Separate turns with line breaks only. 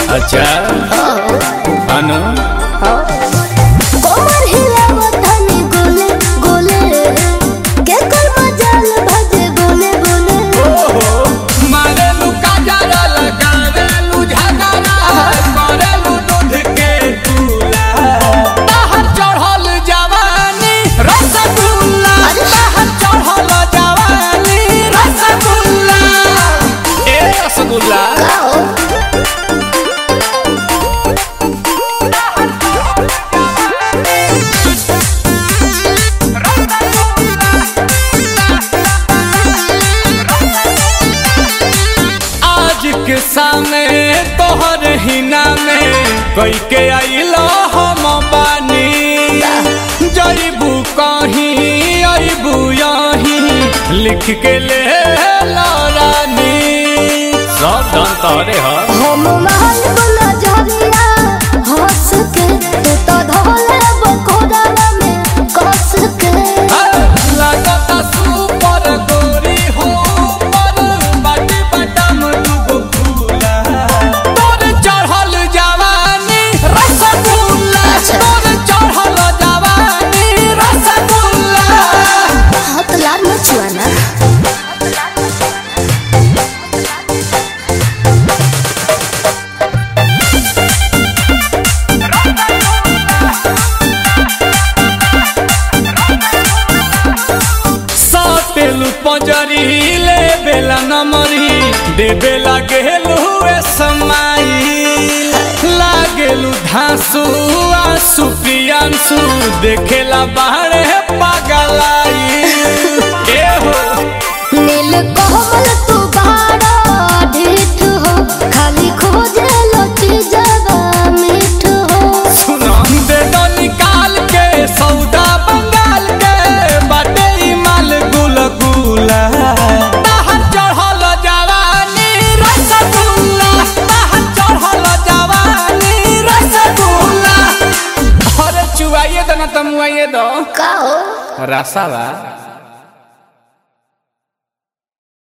अच्छा अनु
कोमर हिलावत हनी गोले गोले के कर मजाल भजे बोले बोले
मारेलू काजरा लगावेलू झगड़ा करेलू दूध के चूल्हा बाहर चढ़ल जवानी रसगुल्ला बाहर चढ़ल जवानी रसगुल्ला ए रसगुल्ला आज के सामने तोहर हिना में कई के आइलो हम बानी जईबू कहीं अबू यहीं लिख के ले रानी सब धन तोहरे ह
हम महल बुला झरिया हंस के तू तो धोले बकोड़ा में कस के
लगता सुपर गोरी हो पर बाटी बटम दुगो फूला तोर चढ़ल जवानी रसगुल्ला तोर चढ़ल जवानी रसगुल्ला
हाथ लाल मचुआना
साटेलू पंजरी ले बेला नमरी दे बेला गेलू ए समाई लागेलू धांसू आंसू प्रियांसू देखेला बाहरे पागलाई ए हो
नील कोमल तू बाड़ा ढीठ हो खाली खोजे लो चीजवा मीठ हो
सुना दे दो निकाल के सौदा बंगाल के बाटे ई माल गुल गुला बाहर चढ़ल जवानी रसगुल्ला बाहर चढ़ल जवानी रसगुल्ला अरे चुआइए दो ना तमुआइए दो
का हो
रसावा